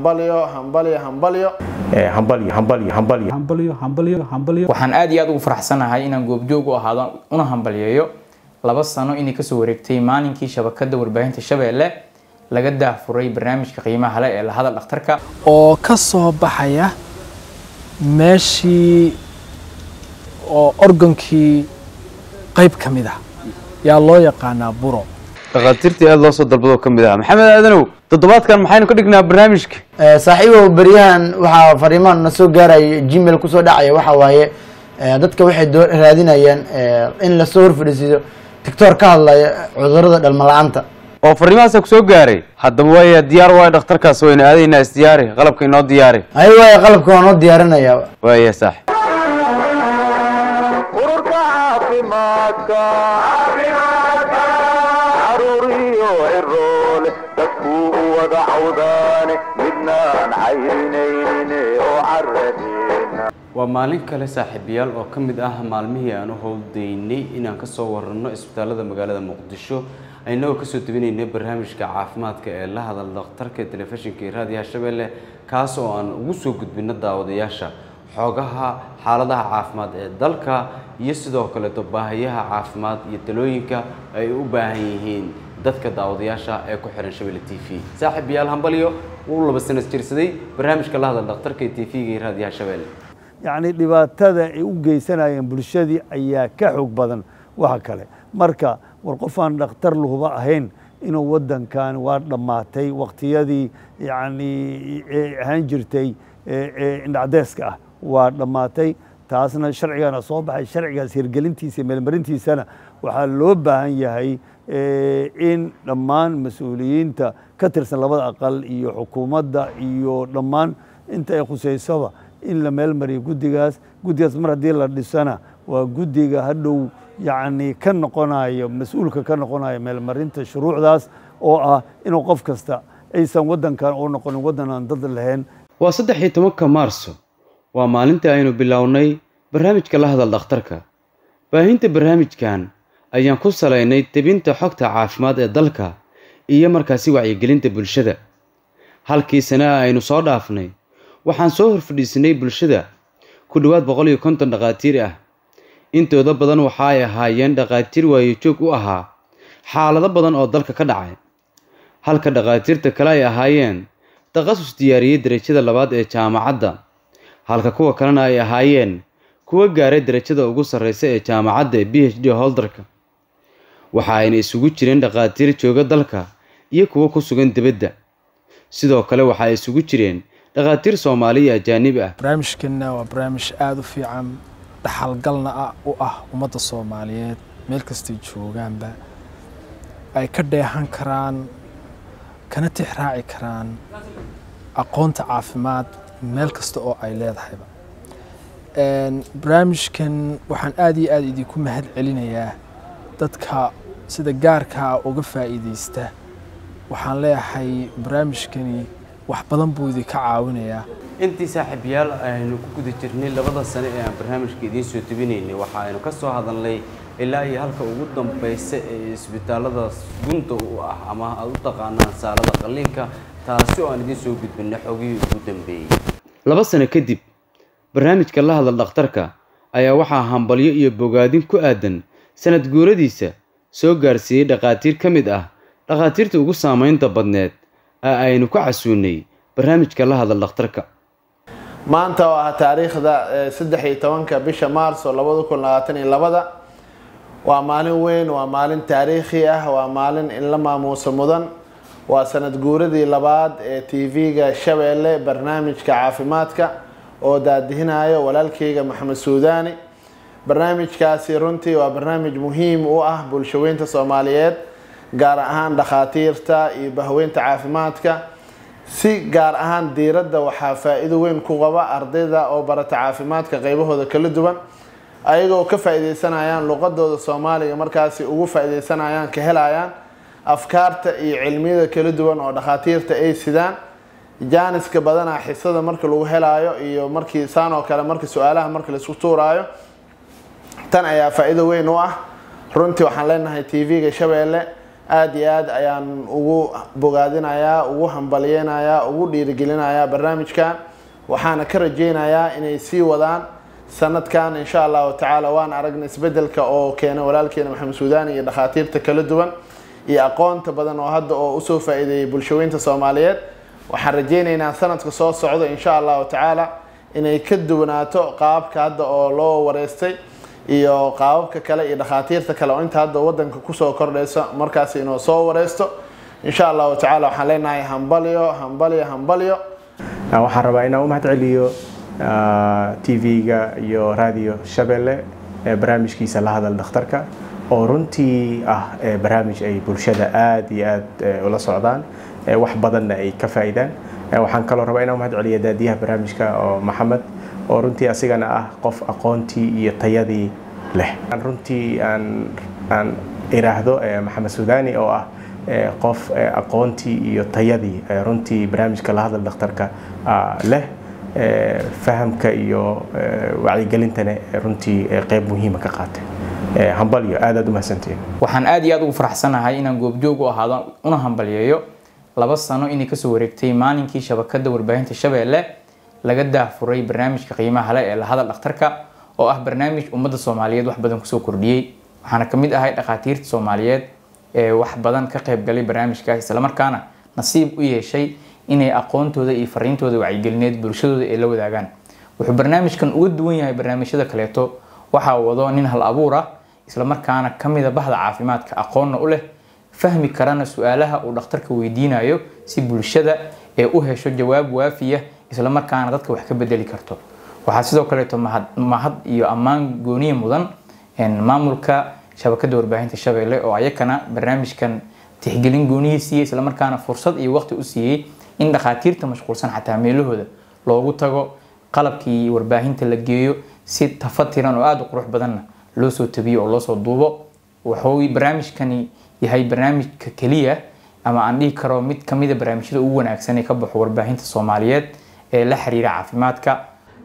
hambalyo hambalyo hambalyo hambalyo hambalyo hambalyo hambalyo hambalyo hambalyo waxaan aad iyo aad ugu faraxsanahay inaan goobjoog u ahaado una hambalyeeyo laba sano inay kasoo wareegtay maalinkii shabakada warbaahinta shabeelle laga daafuray barnaamijka qiimaha leh ee la hadal dhakhtarka oo ka soo baxaya meeshii oo organkii qayb ka mid ah yaa loo yaqaanaa buro dhakhaatiirtii aada loo soo dalbadoo ka mid ah maxamed aadanow toddobaadkan maxaynu ka dhignaa barnaamijka saaxiibow beryahan waxaa fariimahan na soo gaaraya gmail kusoo dhacaya waxa waaye eh, dadka waxay doo- raadinayaan eh, in lasoo horfadhiisiiyo tictor ka hadlaya cudurada dhalmo la-aanta oo fariimahaasa ku soo gaaray haddaba waaya diyaar waayo dhakhtarkaas waynu aadaynaa isdiyaari qalabka inoo diyaari ay waaya qalabka waa noo diyaarinaya waaya saax ururka caafimaadka caruuriyo ciroole dadkuu u wada cawdaane midnaan cayrinaynin oo caradeena waa maalin kale saaxiibayaal oo ka mid ah maalmihii aan u howldaynay inaan kasoo waranno isbitaalada magaalada muqdisho inagoo kasoo debinaynay barnaamijka caafimaadka ee la hadal dhakhtarka telefishinka iyo raadiyaha shabeelle kaas oo aan ugu soo gudbino daawadayaasha xoogaha xaaladaha caafimaad ee dalka iyo sidoo kaleeto baahiyaha caafimaad iyo talooyinka ay u baahan yihiin dadka daawadayaasha ee ku xihan shabelle t v saaxiib yaal hambalyo wuu laba sanas jirsaday barnaamijka la hadal dhakhtarka ee t v-ga iyo raadiyaha shabeelle yacni dhibaatada ay u geysanayeen bulshadii ayaa ka xoog badan waxa kale marka war qof aan dhakhtar lahuba ahayn inuu waddankan waa dhammaatay waqtiyadii yacni ee ahaan jirtay ee ee indhacdeeska ah waa dhammaatay taasna sharcigana soo baxay sharcigaas hirgelintiisa iyo meelmarintiisana waxaa loo baahan yahay eh, in dhammaan mas-uuliyiinta ka tirsan labada aqal iyo xukuumadda iyo dhammaan inta ay khusaysoba in la meel mariyo guddigaas guddigaas mar haddii la dhisana waa guddiga hadhow yacni ka noqonayo mas-uulka ka noqonayo meelmarinta shuruucdaas oo ah inuu qof kasta aysan waddankan u noqonin waddan aan dad lahayn waa saddex iyo tobanka maarso waa maalintii aynu bilownay barnaamijka la hadal dhakhtarka baahinta barnaamijkan ayaan ku salaynay tebinta xogta caafimaad ee dalka iyo markaasi wacyigelinta bulshada halkii sane aynu soo dhaafnay waxaan soo horfadhiisinay bulshada ku dhowaad boqol iyo konton dhakhaatiir ah intooda badan waxa ay ahaayeen dhakhaatiir waayojoog u ahaa xaalado badan oo dalka ka dhacay halka dhakhaatiirta kale ay ahaayeen takhasus diyaariyey derajada labaad ee jaamacadda halka kuwa kalena ay ahaayeen kuwa gaaray derajada ugu sarreysa ee jaamacadda ee b h d holdarka waxa ayna isugu jireen dhakhaatiir jooga dalka iyo kuwo ku sugan dibadda sidoo kale waxa ay isugu jireen dhakhaatiir soomaali iyo ajaanib ah barnaamijkanna waa barnaamij aada u fiican dhaxalgalna ah u ah ummadda soomaaliyeed meel kastay joogaanba ay ka dheehan karaan kana tix raaci karaan aqoonta caafimaad meel kasta oo ay leedahayba Een, barnaamijkan waxaan aada iyo aada idinku mahad celinayaa dadka sida gaarkaa uga faa'iideysta waxaan leeyahay barnaamijkani wax badan buu idinka caawinayaa intii saaxiibayaal aynu ku guda jirnay labada sane ee aan barnaamijka idiin soo tebinaynay waxa aynu ka soo hadalnay ilaa iyo halka ugu dambeysa ee isbitaalada gunta u ah ama aad u taqaanaan saalada qalliinka taasi oo aan idiin soo gudbinay xogihii ugu dambeeyey laba sano kadib barnaamijka la hadal dhakhtarka ayaa waxaa hambalyo iyo bogaadin ku aadan sanad guuradiisa soo gaarsiiyey dhakhaatiir ka mid ah dhakhaatiirta ugu saamaynta badneed ee aynu ku casuunay barnaamijka la hadal dhakhtarka maanta oo ah taariikhda eh, saddex iyo tobanka bisha maarso labada kun labaatan iyo labada waa maalin weyn waa maalin taariikhi ah waa maalin in la maamuuso mudan waa sanad guuradii labaad ee tv-ga shabeelle barnaamijka caafimaadka oo daadihinayo walaalkeyga maxamed suudaani barnaamijkaasi runtii waa barnaamij muhiim u ah bulshaweynta soomaaliyeed gaar ahaan dhakhaatiirta iyo bahweynta caafimaadka si gaar ahaan diiradda waxaa faa-iido weyn ku qaba ardayda oo barata caafimaadka qeybahooda kala duwan ayagoo ka faa-ideysanayaan luqadooda soomaaliga markaasi ugu faa-ideysanayaan ka helayaan afkaarta iyo cilmiyada kala duwan oo dhakhaatiirta ay sidaan jaaniska badanaa xisada marka lagu helaayo iyo markii saan oo kale marka su-aalaha marka laisku tuuraayo tan ayaa faa-iido weyn u ah runtii waxaan leenahay tv-ga shabeelle aada iyo aad ayaan ugu bogaadinayaa ugu hambalyeynayaa ugu dhiirigelinayaa barnaamijkan waxaana ka rajeynayaa inay sii wadaan sanadkan insha allahu tacaala waan aragnay isbedelka oo keenay walaalkeena maxamed suudaani iyo dhakhaatiirta kala duwan iyo aqoonta badan oo hadda oo usoo faa-iideeyay bulshaweynta soomaaliyeed waxaan rajeyneynaa sanadka soo socda insha allahu tacaala inay ka duwanaato qaabka hadda oo loo wareystay iyo qaababka kale iyo dhakhaatiirta kale oo inta hadda wadanka kusoo kordhaysa markaas inuu soo wareysto insha allahu tacaala waxaan leenahay hambalyo hambalyo hambalyo waxaan rabaa inaan u mahad celiyo tv-ga iyo radio shabeelle ee barnaamijkiisa la hadal dhakhtarka oo runtii ah barnaamij ay bulshada aada iyo aada ula socdaan wax badanna ay ka faa-idaan waxaan kaloo rabaa inaan u mahad celiyo daadiyaha barnaamijka oo maxamed oo runtii asigana ah qof aqoontii iyo tayadii leh runtii aan aan iraahdo maxamed suudani oo ah qof aqoontii iyo tayadii runtii barnaamijka la hadal dhakhtarka leh fahamka iyo wacyigelintana runtii qeyb muhiima ka qaatay hambalyo aad aad u mahadsantihiin waxaan aad iyo aad ugu faraxsanahay inaan goobjoog u ahaado una hambalyeeyo laba sano inay kasoo wareegtay maalinkii shabakada warbaahinta shabeelle laga daahfuray barnaamijka qiimaha le ee la hadal dhakhtarka oo ah barnaamij ummadda soomaaliyeed wax badan kusoo kordhiyey waxaana kamid ahay dhakhaatiirta soomaaliyeed ee wax badan ka qaybgalay barnaamijkaas islamarkaana nasiib u yeeshay inay aqoontooda iyo fariintooda wacyigelineed bulshadooda ay la wadaagaan wuxuu barnaamijkan uga duwan yahay barnaamijyada kaleeto waxaa wado nin hal abuur ah islamarkaana kamida bahda caafimaadka aqoonna u leh fahmi karana su-aalaha uu dhakhtarka weydiinayo si bulshada ee u hesho jawaab waafiya islamarkaana dadka wax ka bedeli karto waxaa sidoo kaleeto mahad iyo ammaan gooniya mudan maamulka shabakada warbaahinta shabeelle oo ayakana barnaamijkan tixgelin goonihii siiyey islamarkaana fursad iyo waqti u siiyey in dhakhaatiirta mashquulsan xataa meelahooda loogu tago qalabkii warbaahinta la geeyo si tafatiran oo aada u qurux badanna loo soo tabiyo oo loosoo duubo wuxuu barnaamijkani yahay barnaamijka keliya ama aan dhihi karo mid kamida barnaamijyada ugu wanaagsan ee ka baxo warbaahinta soomaaliyeed ee la xiriira caafimaadka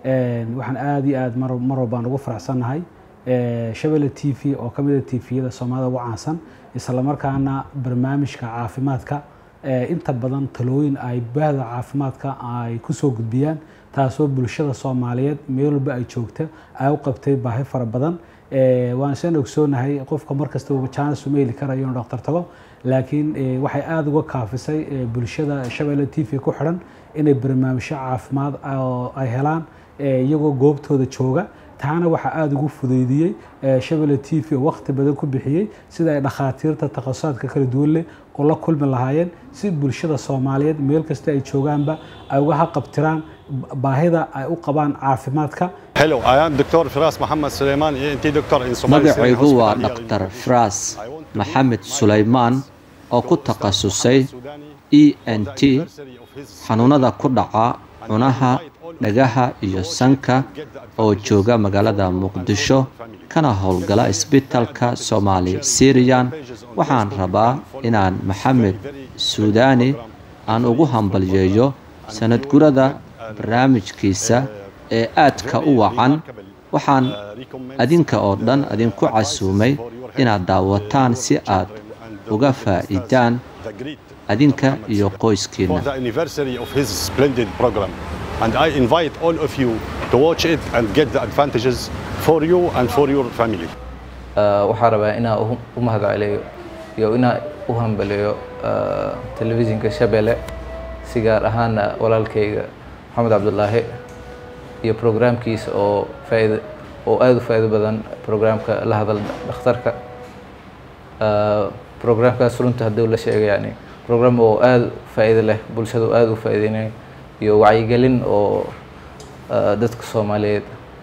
waxaan aada iyo aada mar mar walbaan ugu faraxsannahay shabelle t v oo ka mid a t v-yada soomaalida ugu caansan islamarkaana barnaamijka caafimaadka inta badan talooyin ay bahda caafimaadka ay kusoo gudbiyaan taasoo bulshada soomaaliyeed meel walba ay joogta ay u qabtay baahi fara badan waan isaan ogsoonahay qofka markasta jaanis uma heli karayo inuu dhaktar tago laakiin waxay aada uga kaafisay bulshada shabelle t v ku xidhan inay barnaamijyo caafimaad ay helaan iyagoo goobtooda jooga taana waxaa aada ugu fudeydiyey shabelle t v oo waqti badan ku bixiyey sida ay dhakhaatiirta takhasusaaadka kala duwan leh la kulmi lahaayeen si bulshada soomaaliyeed meel kasta ay joogaanba ay uga haqabtiraan baahida ay u qabaan caafimaadka magacaygu waa dhaktar fras maxamed sulaymaan oo ku takhasusay e n t xanuunada ku dhaca cunaha dhagaha iyo sanka oo jooga magaalada muqdisho kana howlgala isbitalka soomaali siriyan waxaan rabaa inaan maxamed suudaani aan ugu hambalyeeyo sanadgurada barnaamijkiisa ee aadka u wacan waxaan adinka oo dhan idinku casuumay inaad daawataan si aad uga faa'iidaan adinka iyo qoyskiinna and I invite all of you to watch it and get the advantages for you and for your family. waxaan rabaa inaan u mahadceliyo iyo inaan u hambaliyo telefishinka Shabeelle si gaar ahaana walaalkayga maxamed cabdulaahi iyo programkiisa oo faa'iido oo aada u faa'iido badan programka la hadal dhakhtarka programkaas runta haddii la sheego yani program oo aada faa'iido leh bulshada oo aada u faa'iideynayo iyo wacyigelin oo dadka soomaaliyeed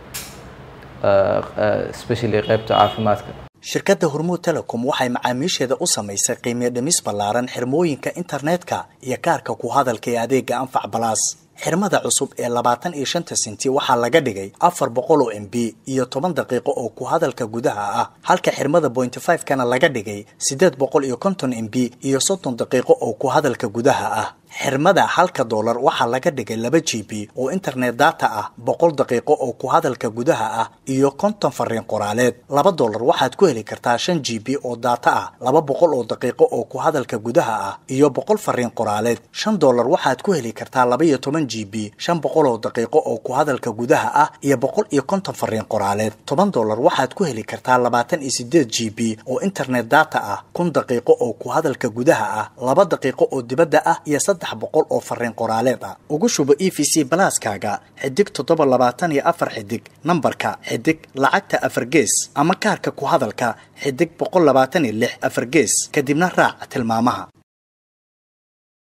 especially qaybta caafimaadka shirkadda hormuud telecom waxay macaamiisheeda u samaysay qiimiyo dhimis ballaaran xirmooyinka internetka iyo kaarka ku hadalka ee adeega anfac balaas xirmada cusub ee labaatan iyo shanta senti waxaa laga dhigay afar boqol oo m b iyo toban daqiiqo oo ku hadalka gudaha ah halka xirmada pointy five kana laga dhigay siddeed boqol iyo konton m b iyo soddon daqiiqo oo ku hadalka gudaha ah xirmada halka doolar waxaa laga dhigay laba g b oo internet data ah boqol daqiiqo oo ku hadalka gudaha ah iyo konton fariin qoraaleed laba doolar waxaad ku heli kartaa shan g b oo data ah laba boqol oo daqiiqo oo ku hadalka gudaha ah iyo boqol fariin qoraaleed shan doolar waxaad ku heli kartaa laba iyo toban g b shan boqol oo daqiiqo oo ku hadalka gudaha ah iyo boqol iyo konton fariin qoraaleed toban doolar waxaad ku heli kartaa labaatan iyo sideed g b oo internet data ah kun daqiiqo oo ku hadalka gudaha ah laba daqiiqo oo dibadda ah iyo saddex boqol oo fariin qoraaleed ah ugu shubo e v c balaaskaaga xidig toddoba labaatan iyo afar xidig nambarka xidig lacagta afar gees ama kaarka ku hadalka xidig boqol labaatan iyo lix afar gees kadibna raac tilmaamaha